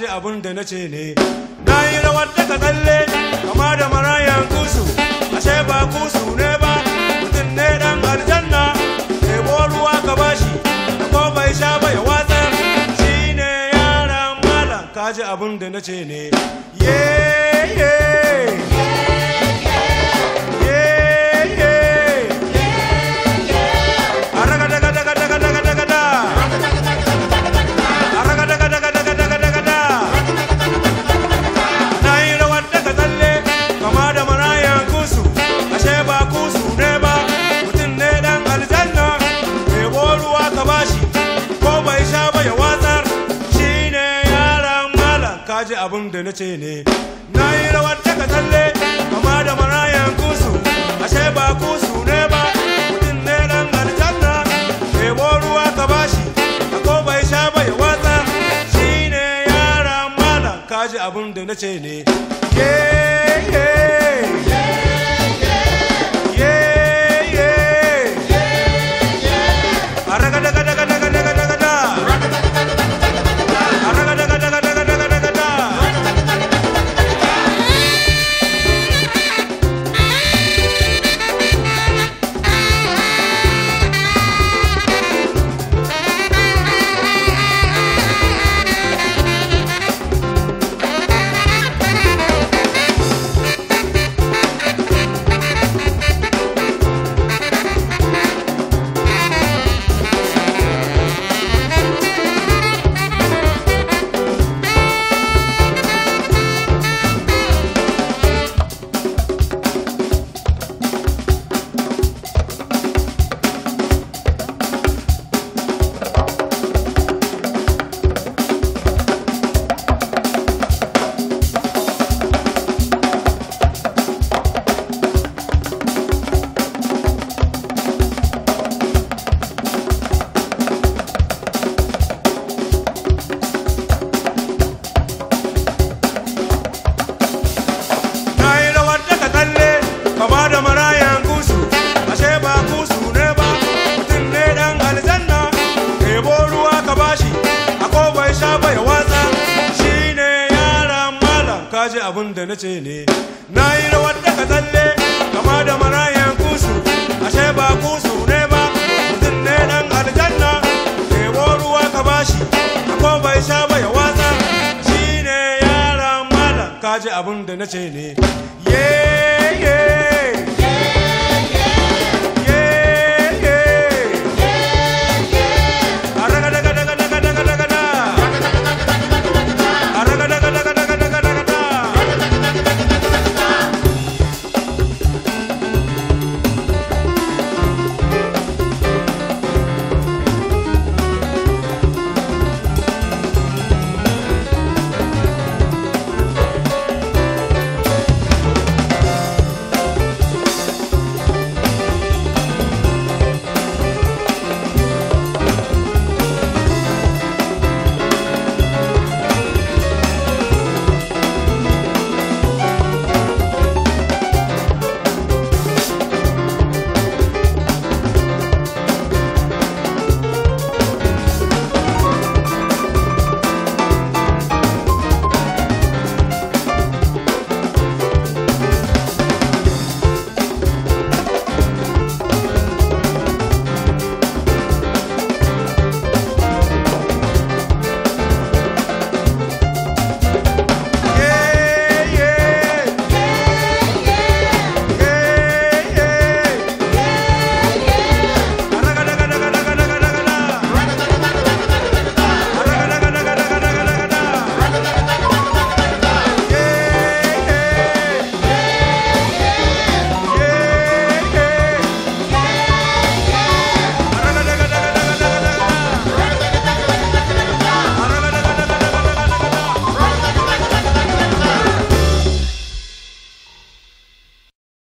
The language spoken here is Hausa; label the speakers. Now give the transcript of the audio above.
Speaker 1: abin da na ce ne na yi rawar daga tsalle kama da marayan kusu ashe ba kusu ne ba mutum ne dan aljanna ɗebo ruwa ka bashi ko bai sha ba ya watsar shi ne yaran malam kaji abin da na ce ne ye ye ye ye araga daga daga daga daga daga da araga daga daga daga daga daga da na yi rawar daga tsalle kama da marayan kusu ashe ba kusu ne ba mutum ne dan aljanna ɗebo ruwa ka bashi ko bai sha ba ya watsar shi ne yaran malam kaji abin da na ce ne na yi rawar daga tsalle kama da marayan kusu ashe ba kusu ne ba mutum ne dan aljanna ɗebo ruwa ka bashi ko bai sha ba ya watsar shi ne yaran malam kaji abin da na ce ne ye ye ye ye araga daga daga daga daga daga da araga daga daga daga daga daga da na yi rawar daga tsalle kama da marayan kusu ashe ba kusu ne ba mutum ne dan aljanna ɗebo ruwa ka bashi ako bai sha ba ya watsa shi ne yaran malam kaji abin da na ce ne na yi rawar daga tsalle kama da marayan kusu ashe ba kusu ne ba mutum ne dan aljanna ɗebo ruwa ka bashi ako bai sha ba ya watsa shi ne yaran malam kaji abin da na ce ne ye